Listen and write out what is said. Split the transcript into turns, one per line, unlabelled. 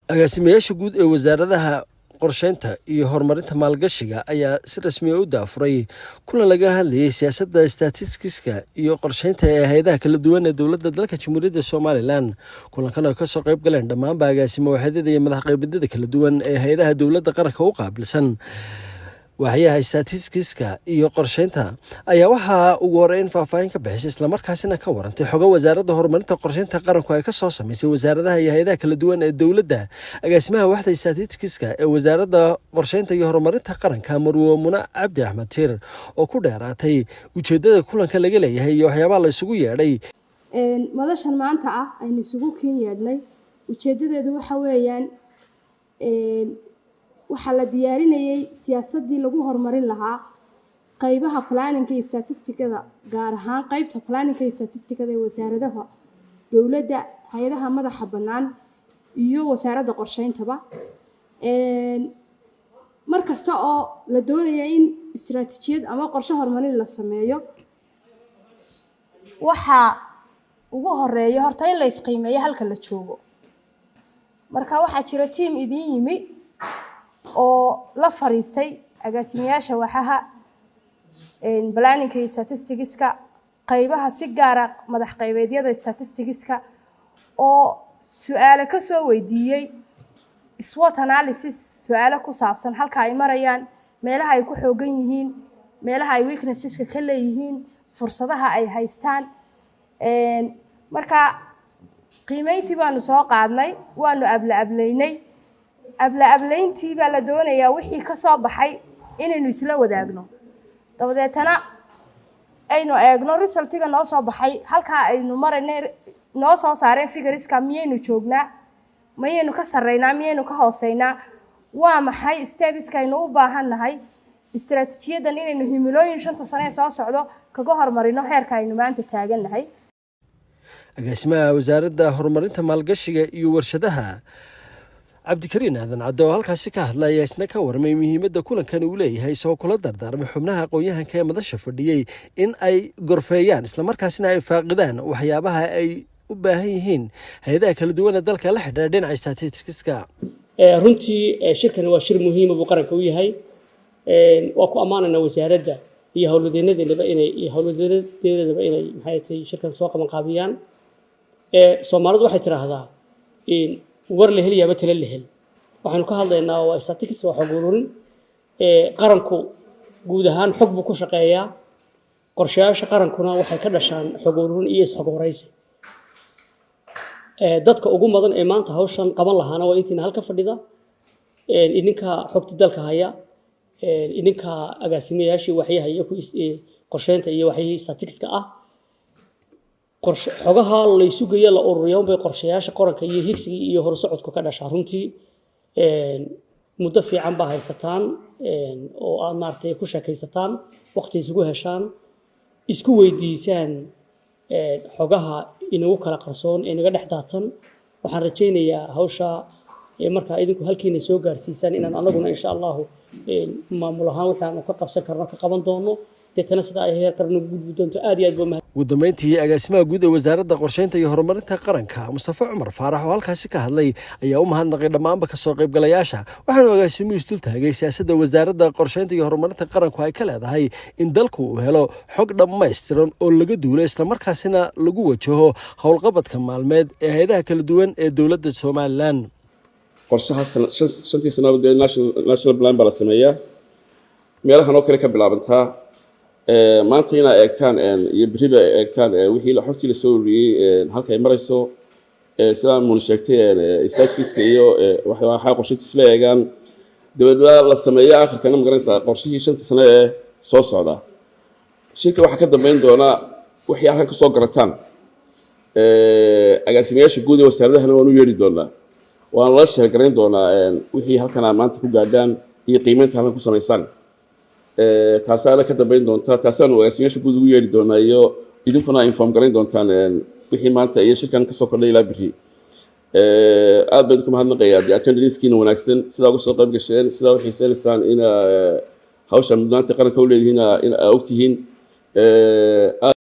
agaasimayaasha guud ee wasaaradaha qorsheynta iyo horumarinta maalgashiga ayaa si rasmiya u daafuray kulan laga hadlayay siyaasadda statistiska iyo qorsheynta ee hay-adaha kala duwan ee dowladda dalka jamhuuriyadda somalilan kulankan oo kasoo qayb galeen dhammaanba agaasimo waaxyadada iyo madax qeybadyada kala duwan ee hay-adaha dowladda qaranka u qaabilsan waaxyaha statistiska iyo qorsheynta ayaa waxaa ugu horeyn faahfaahin ka bixisay islamarkaasina ka warantay xogo wasaaradda horumarinta qorsheynta qaranku ay kasoo sameysay wasaaradaha iyo hay-adaha kala duwan ee dowladda agaasimaha waxda statistiska ee wasaaradda qorsheynta iyo horumarinta qaranka marwo muna cabdi axmed tiir oo ku dheeraatay ujeedada kulanka laga leeyahay iyo waxyaabaha la isugu yeedhay
madashan maanta ah aynu isugu kin yeedhnay ujeedadeedu waxa weeyaan waxaa la diyaarinayay siyaasadii lagu horumarin lahaa qeybaha planninka iyo statisticada gaar ahaan qeybta planninka iyo statisticada ee wasaaradaha dowladda hay-adaha madaxa bannaan iyo wasaaradda qorsheyntaba mar kasta oo la doonaya in istaraatiijiyad ama qorshe horumarin la sameeyo waxaa ugu horeeya horta in la isqiimeeyo halka la joogo marka waxaa jira tiam idiin yimi oo la fariistay agaasimayaasha waxaha planninka iyo statisticska qeybaha si gaara madax qeybeedyada statisticska oo su-aale kasoo weydiiyey swot analysis su-aalo ku saabsan halka ay marayaan meelaha ay ku xoogan yihiin meelaha ay weaknesseska ka leeyihiin fursadaha ay haystaan marka qiimeyntii baanu soo qaadnay waanu abla ablaynay abla ablayntii baa la doonayaa wixii ka soo baxay inaynu isla wadaagno dabadeetana aynu eegno resultiga noo soo baxay halkaa aynu maraynay noo soo saareen figuriska miyaynu joognaa mayaynu ka sarreynaa miyaynu ka hooseynaa waa maxay stebiska aynu u baahan nahay istaraatiijiyadan inaynu himilooyin shanta sane ee soo socdo kaga hormarino heerka aynu maanta taagannahay
agaasimaha wasaaradda horumarinta maalgashiga iyo warshadaha cabdikariin aadan cadde oo halkaasi ka hadla ayaa isna ka warmay muhiimadda kulankan uu leeyahay isagoo kula dardaarmay xubnaha aqoon-yahanka ee madasha fadhiyey in ay gorfeeyaan islamarkaasina ay faaqidaan waxyaabaha ay u baahan yihiin hay-adaha kala duwan ee dalka la xidhiira dhinaca statistiska
runtii shirkani waa shir muhiima buu qaranka u yahay waa ku ammaanaynaa wasaaradda iyo howlwadeenadeedaba inay iyo howlwadeenadeedaba inay maxay tahay shirkan soo qaban qaabiyaan soomaalidu waxay tidhaahdaa war la helayaaba tala la hel waxaynu ka hadlaynaa waa statistics waa xog ururin qaranku guud ahaan xog buu ku shaqeeyaa qorshayaasha qarankuna waxay ka dhashaan xog ururin iyo isxog horeysi dadka ugu mudan ee maanta hawshan qaban lahaana waa intiina halka fadhida idinka xogta dalka haya idinka agaasimayaashii waxyaha iyo qorsheynta iyo waxyihii statisticska ah xogaha laysu geeyo la ururiya unbay qorshayaasha qoranka iyo higsigii iyo horsocodku ka dhashaa runtii muddo fiican baa haysataan oo aad maaragtay ku sheekaysataan waqti isugu heshaan isku weydiisaan xogaha inagu kala qarsoon ee naga dhex daadsan waxaan rajaynayaa hawsha markaa idinku halkiina soo gaarsiisaan inaan anaguna insha allahu maamul ahaan wixii aanu ka qabsan karno ka qaban doono deetana sida ay heer qaran ugu gudbi doonto aad iyo aad baa
ugu dambeyntii agaasimaha guud ee wasaaradda qorsheynta iyo horumarinta qaranka mustafa cumar faarax oo halkaasi ka hadlay ayaa u mahadnaqay dhammaanba kasoo qaybgalayaasha waxaanu agaasimuhu isdul taagay siyaasadda wasaaradda qorsheynta iyo horumarinta qaranku ay ka leedahay in dalku uu helo xog dhammaystiran oo laga duulo islamarkaasina lagu wajaho howlqabadka maalmeed ee hay-adaha kala duwan ee dowladda somalilan
qorshaha shantii sanadood ee national plan baa la sameeyaa meelahan oo kale ka bilaabantaa maanta inaa eegtaan iyo beriba eegtaan wixii xogtii lasoo ururiyey halka ay marayso sidaa muuna sheegtay statistiska iyo waxaa qorshaynta isla eegaan dabeedna la sameeyo akhirkana magaranaysaa qorshihii shanta sano ee soo socda shirka waxaa ka dambeyn doona wixii halkan kasoo garataan agaasimayaasha guud ee wasaaradahana waan u yeedhi doonaa waana la sheergarayn doonaa wixii halkan aad maanta ku gaadhaan iyo qiimeynta halkan ku samaysaan taasaana ka dambeyn doonta taasaanu agaasimayaasha guud ugu yeedhi doonaa iyo idinkuna inform garayn doontaan wixii maanta iyo shirkan kasoo kordhay ilaa beri aad baan idinku mahadnaqayaa de attendancekiina wanaagsan sidaa uga soo qayb gasheen sidaa u xiiseynaysaan ina hawsha mudnaanta qaranka u leedihiin in aa ogtihiin